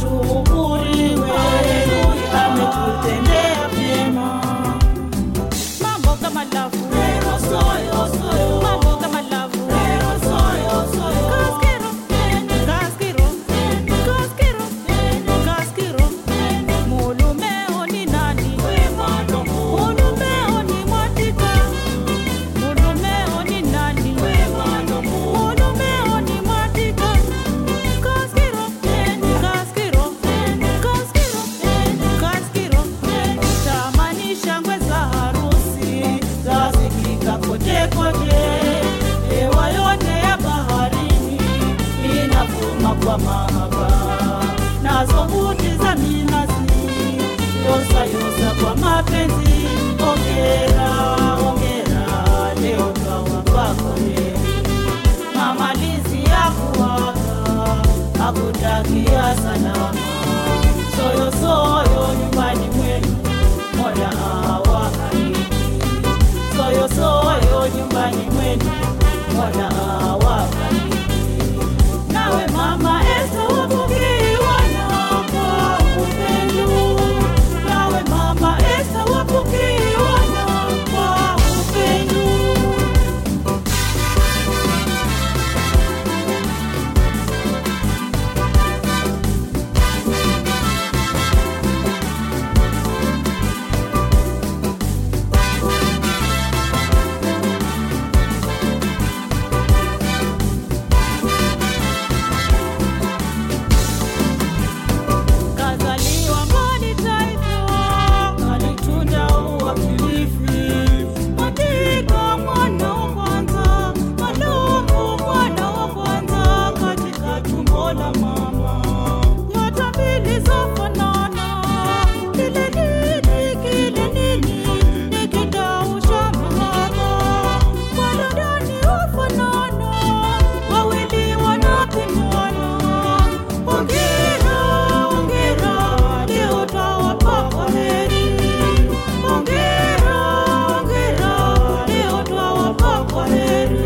ashukuriwe, ametutendea vyema. Mambo kama lavu. Rero soyo soyo, Mambo kama lavu. rero soyo soyo. Kaskiro. Kaskiro. Kaskiro. Kaskiro. Mulumeo ni nani? Mulumeo ni Mwatika. Mulumeo ni nani? Mulumeo ni Mwatika. Kaskiro. Kaskiro. Kaskiro. Kaskiro. Tamani shangwe za harusi zasikika kote kote, hewa yote ya baharini inavuma kwa mahaba, nazo buti za minazi yosa yosa kwa mapenzi. Ongera ongera, leo twawapa heri, mamalizi ya kuwaga akutakia salama, soyo soyo nyumbani mwenu, mola awabariki soyo soyo nyumbani mwenu, mola awabariki. Nawe mama Esta wapokewa na kwa upendo, nawe mama Esta wapokewa na kwa upendo. Kazaliwa mboni taifa, Alitunda uwakilifu Katika mwana wa kwanza, Maluku mwana wa kwanza, katika tumbo la mama. Nyota mbili zafanana, kile nini, kile nini, ni kidau cha mahaba. Wala ndani hufanana, wawili wanapendana. Hongera, hongera, leo twawapa kwaheri. Hongera, hongera, leo twawapa kwaheri.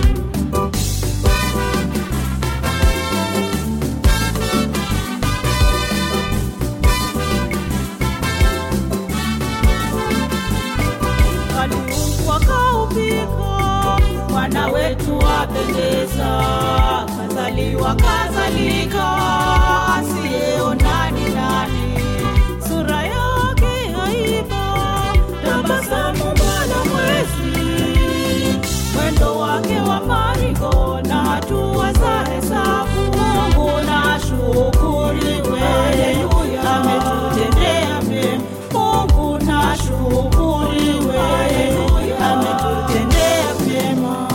kaliukwa kaupika, mwana wetu wapendeza, kazaliwa kazalika, asiyeona ni nani, Sura yake haiba, tabasamu bwana mwezi, mwendo wake wa marigo na hatua za hesabu. Mungu na shukuriwe, ametutendea mema. Mungu na shukuriwe, ametutendea mema.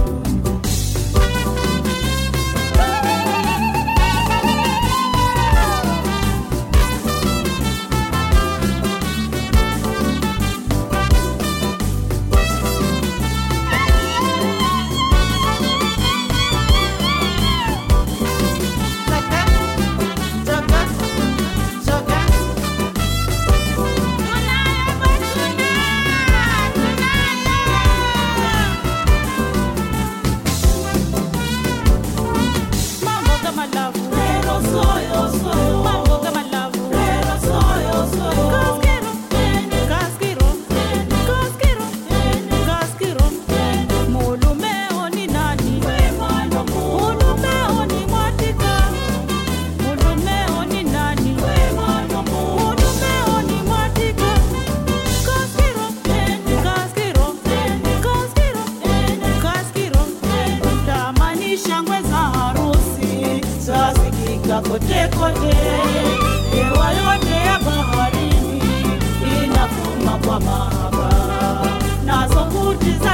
mambo kama lavu. Rero soyo soyo, Mambo kama lavu. rero soyo soyo. Kaskiro, kaskiro, kaskiro, kaskiro. Mulumeo ni nani? Mulumeo ni Mwatika. Mulumeo ni nani? Mulumeo ni Mwatika. Kaskiro, kaskiro, kaskiro, kaskiro. Tamani shangwe za harusi zasikika kote kote, hewa yote ya baharini inavuma kwa mahaba, nazo buti